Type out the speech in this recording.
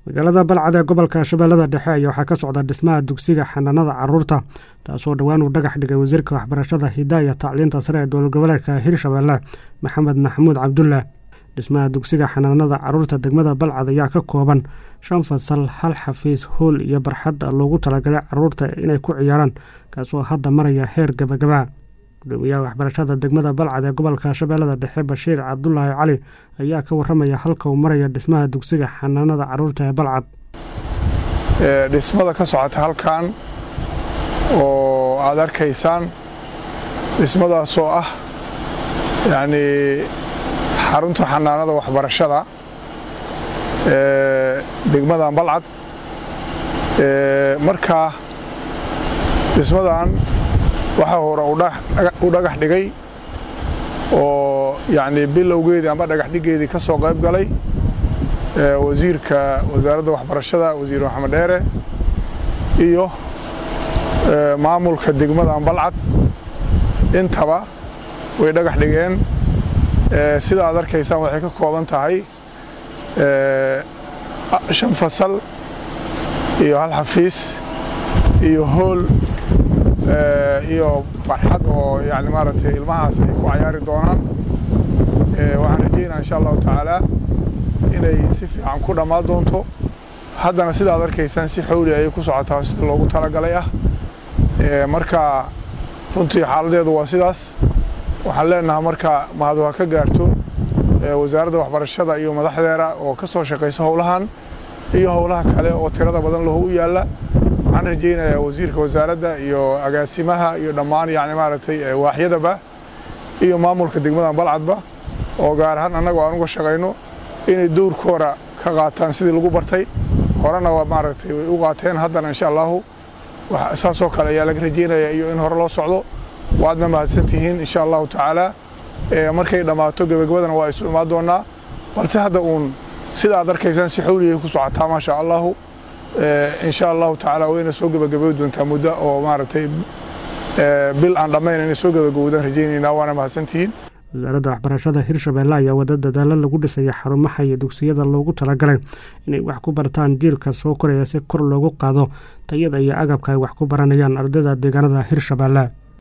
magaalada balcad ee gobolka shabeellada dhexe ayaa waxaa ka socda dhismaha dugsiga xanaanada caruurta taasoo dhowaan uu dhagax dhigay wasiirka waxbarashada hidaaya tacliinta sare ee dowlad goboleedka hirshabeelle maxamed maxamuud cabdulle dhismaha dugsiga xanaanada caruurta degmada balcad ayaa ka kooban shan fasal hal xafiis hool iyo barxad loogu talagalay caruurta inay ku ciyaaraan kaasoo hadda maraya heer gabagaba gudoomiyaha waxbarashada degmada balcad ee gobolka shabeellada dhexe bashiir cabdulaahi cali ayaa ka waramaya halka uu maraya dhismaha dugsiga xanaanada caruurta ee balcad dhismada ka socota halkan oo aad arkaysaan dhismadaasoo ah yacnii xarunta xanaanada waxbarashada ee degmadan balcad markaa dhismadan waxaa hore u dhagax dhigay oo yacnii bilowgeedii amba dhagax dhiggeedii ka soo qayb galay wasiirka wasaaradda waxbarashada wasiir maxamed dheere iyo maamulka degmadan balcad intaba way dhagax dhigeen sida aad arkaysaan waxay ka kooban tahay shan fasal iyo hal xafiis iyo hool iyo barxad oo yani maaragtay ilmahaas ay ku cayaari doonaan waxaan rajaynaa insha allahu tacaalaa inay si fiican ku dhammaan doonto haddana sida ad arkaysaan si xowli ayay ku socotaa sida loogu talagalay ah marka runtii xaaladeedu waa sidaas waxaan leenahay marka mahadu ha ka gaarto wasaaradda waxbarashada iyo madaxdeeda oo ka soo shaqaysa howlahan iyo howlaha kale oo tirada badan lahu u yaalla waxaan rajaynayaa wasiirka wasaaradda iyo agaasimaha iyo dhammaan yani maaragtay waaxyadaba iyo maamulka degmadan balcadba oo gaar ahaan annagu aan uga shaqayno inay dowrkooda ka qaataan sidii lagu bartay horena waa maaragtay way u qaateen haddana insha allahu saasoo kale ayaa laga rajaynaya iyo in hore loo socdo waadna mahadsantihiin insha allahu tacaalaa markay dhammaato gebagabadana waa isu imaan doonaa balse hadda uun sida aad arkaysaan si xowliyay ku socotaa maasha allahu insha allahu tacaala wayna soo gebagaboy doontaa muddo oo maaragtay bil aan dhammayn inay soo gebagabowdaan rajaynaynaa waana mahadsantihiin wasaaradda waxbarashada hirshabeelle ayaa wada dadaalo lagu dhisaya xarumaha iyo dugsiyada loogu talagalay inay wax ku bartaan jiilka soo koraya si kor loogu qaado tayada iyo agabka ay wax ku baranayaan ardayda deegaanada hirshabeelle